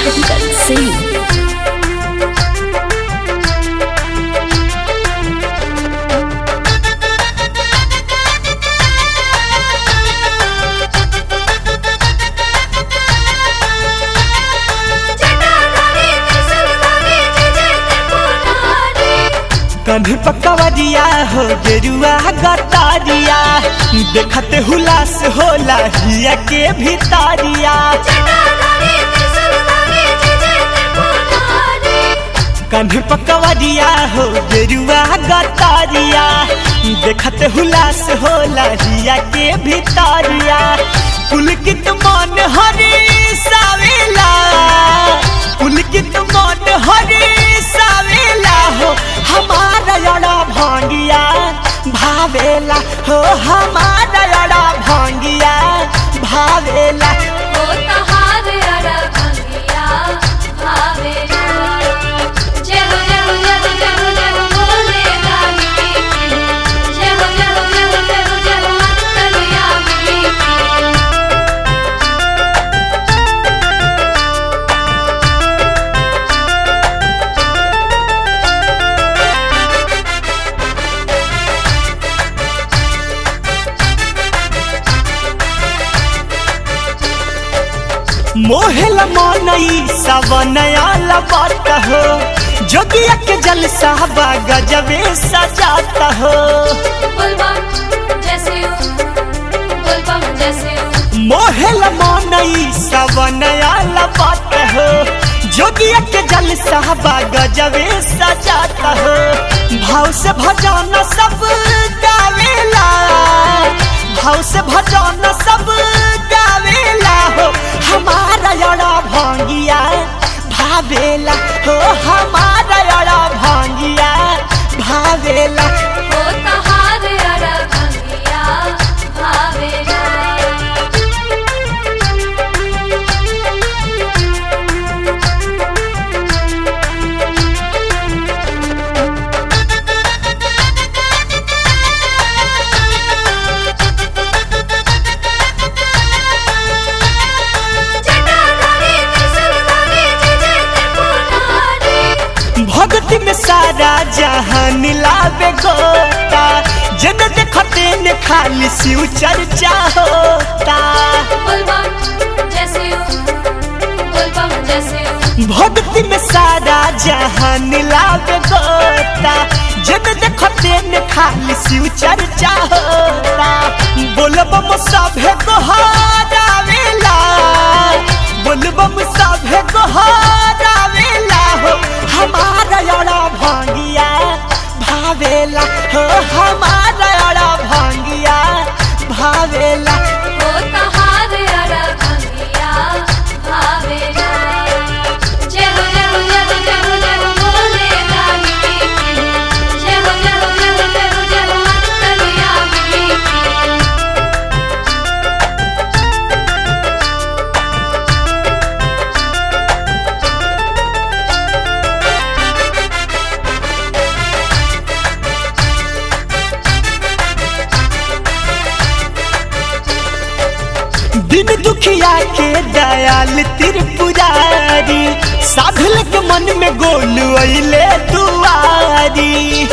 Kundan Singh. कभी पकवरिया हो गेरुआ गतारिया देखते हुलास होला हिया के भितारिया कभी पकवरिया हो गेरुआ गतारिया देखते हुलास होला हिया के भितारिया पुलकित मन हरे सावेला पुलकित मन हरे सावेला हो हमारा यड़ा भांगिया भावेला हो हमारा यड़ा भांगिया भावेला मोहल मनई सवनया लबत हो जोगिया के जल साहबा गजबे सजाता हो मोहल मनई सवनया लबत हो जोगिया के जल साहबा गजबे सजाता हो भाव से भजन सब गावेला भाव से भजन सब गावेला हो हमारा यड़ा भांगिया भावेला हो हमारा यड़ा भांगिया भावेला भक्ति में सारा जहान लावे गोता जन देखते ने खाली शिव चर्चा होता भक्ति में सारा जहान लावे गोता जन देखते ने खाली शिव चर्चा होता बोलबम सभे गोहारावेला बोलबम सभे गोहारावेला हो हमारा यड़ा भांगिया भावेला हो हमारा यड़ा भांगिया भावेला दिन दुखिया के दयाल त्रिपुरारी साधल के मन में गोल अइले दुआरी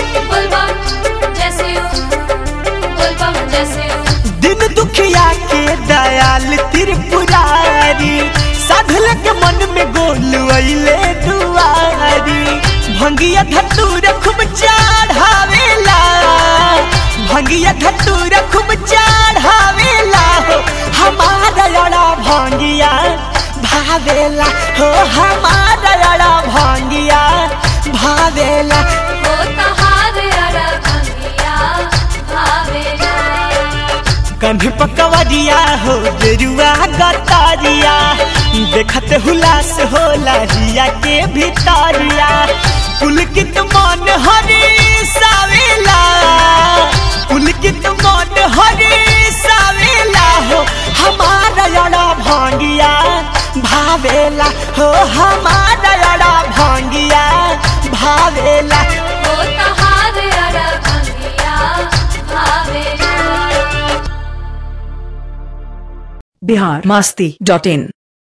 दिन दुखिया के दयाल त्रिपुरारी साधल के मन में गोल अइले दुआरी भंगिया धतूर खूब चढ़ावेला भंगिया धतूर खूब चढ़ावेला हो हमारा यड़ा भांगिया भावेला हो हमारा यड़ा भांगिया भावेला कंध पकवरिया हो गेरुआ गतारिया देखत हुलास होला हिया के भितारिया पुलकित मन हरे सावेला पुलकित मन हरे सावेला हो हमारा यड़ा भांगिया भावेला हो हमारा यड़ा भांगिया भावेला बिहार मस्ती डॉट इन